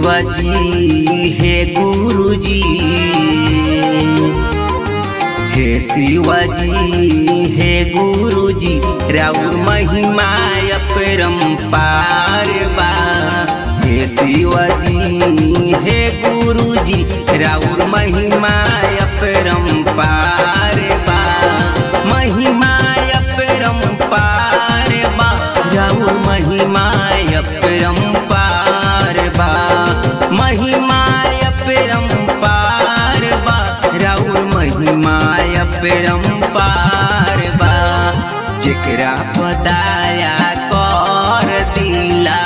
शिवजी हे गुरुजी हे शिवजी हे गुरुजी राउर महिमा परम्पार बा हे शिवजी हे गुरुजी राउर महिमा परम्पार बा महिमा परम्पार बा राउर महिमा परम्पार बा महिमा परम्पार बा राउर महिमा परम्पार बा जेकरा पदाया कर दिला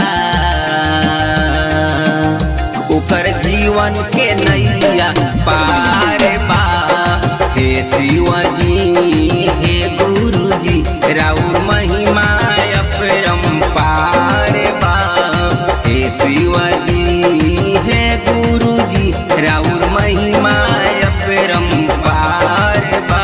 ओकर जीवन के नैया पार बा हे शिवजी हे गुरुजी राउर महिमा परम्पार बा हे शिवजी हे गुरुजी राउर महिमा परम्पार बा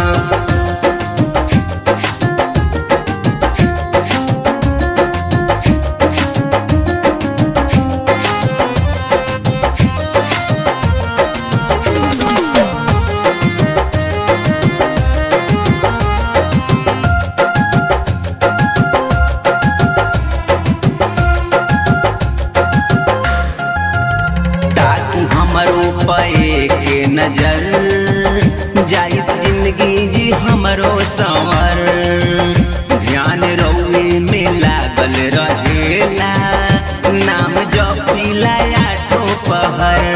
ताकि हमरो पे के नजर जाई जिंदगी जी हमरो संवर ध्यान रउए में लागल रहेला नाम जपिला आठो पहर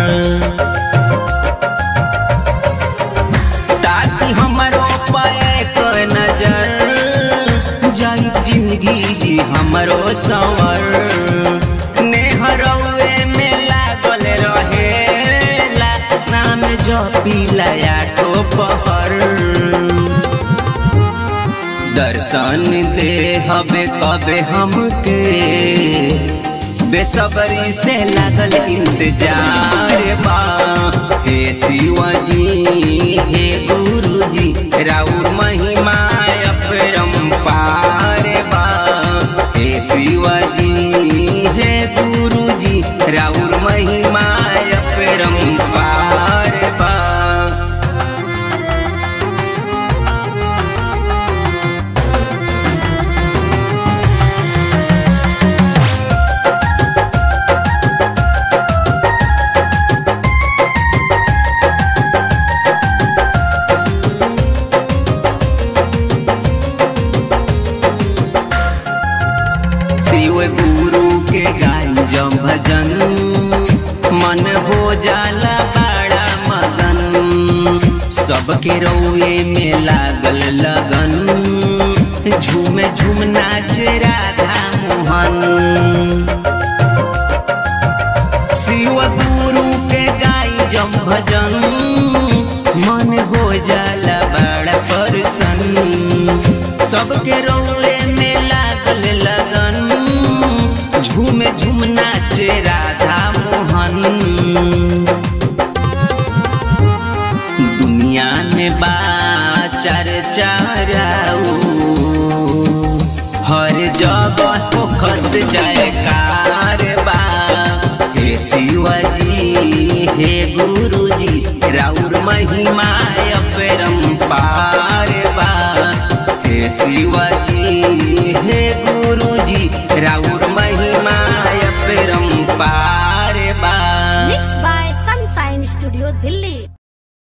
ताकि हमरो पे के नजर जाई जिंदगी जी हमरो संवर नेहरौए में लागल रहेला नाम जपिला आठो पहर दर्शन दे हबे कबे हमके बेसब्री से लागल इंतजार बा हे शिवजी हे गुरुजी राउर महिमा परम्पार बा हे शिवजी हे गुरुजी राउर महिमा परम्पार बा शिव गुरु के गाई जब भजन मन हो जाला बड़ा मगन सबके रौए में लागल लगन झूमे झूम नाच राधा मोहन शिव गुरु के गाई जब भजन मन हो जाला बड़ा परसन सबके रौले में लागल लगन झूमे झूम नाचे राधा मोहन दुनिया में बा चर्चा हर जगह होखत जयकार बा हे शिवजी हे गुरुजी राउर महिमा परम्पार बा हे शिवजी हे गुरुजी राउर